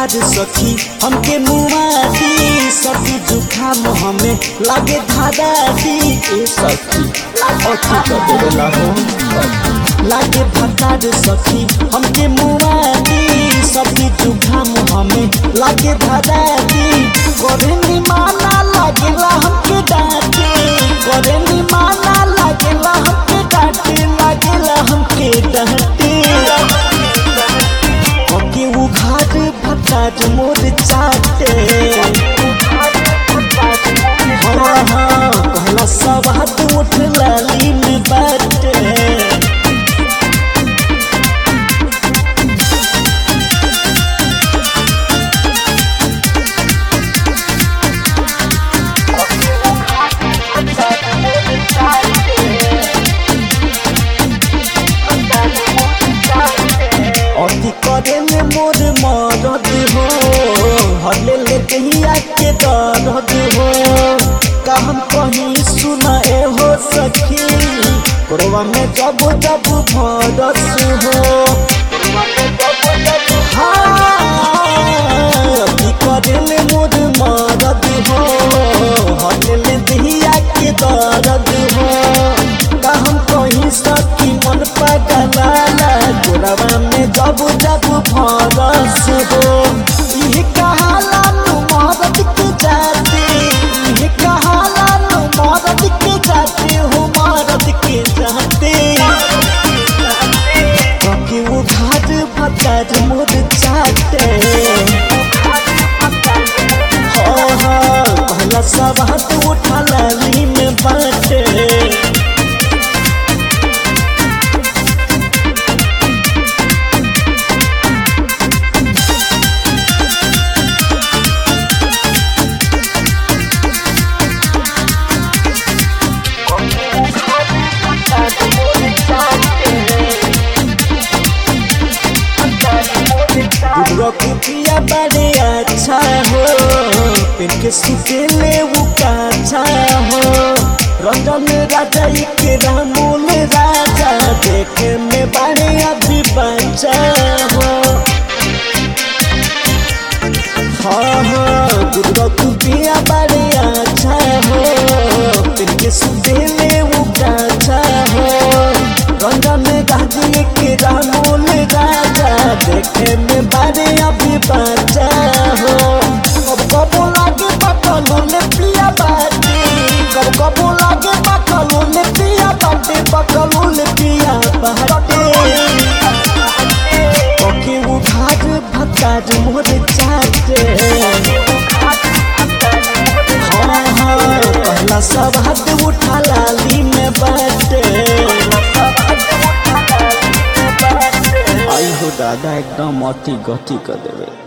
भतार सखी हमके मुआदी सर्दी जुखाम हमें लागे धादा दी ए सखी अथी कर देवेला हो लागे भतार सखी हमके मुआदी सर्दी जुखाम हमें लागे धादा दी करे नी माना लागेला हमके डांटे करे नी माना लागेला हमके डांटे लागेला हमके डांटे ओके उघाट भटाट मोर चाटे हाँ हाँ कहला सब हाथ उठ लाली में बाटे अति करे में मोर मरद हो हले ले दहिया के दर्द हो का हम कहीं सुना ए हो सखी कोरवा में जब जब भरस हो हाँ, अति करे में मोर मरद हो हले ले दहिया के दर्द हो का हम कहीं सखी मन पगलाला गोरवा में जब जब भरस हो इह कहाला नु मरद के जाते इह कहाला नु मरद के जाते हो मरद के जाते क्योंकि वो घाट भटाट मोर चाटे हाँ हाँ पहला सब हाथ उठा लाली में बाटे पिया बड़े अच्छा हो पेन के सुतेले वो काछा हो रंजन राजा के रामूल राजा देखे में बड़े अभी बच्चा हो हाँ हाँ दुर्गा पिया बड़े अच्छा हो पेन के सुतेले वो काछा हो रंजन राजा के रामूल राजा देखे में बड़े अभी बच्चा हो कब कबो लागे पकलो ले पिया बाटे कब कबो लागे पकलो ले पिया बाटे पकलो ले पिया बाटे ओके वो भाग भकाज मोर चाटे हाँ हाँ पहला सब हाथ उठा लाली में बाटे आई हो दादा एकदम अति गति कर देवे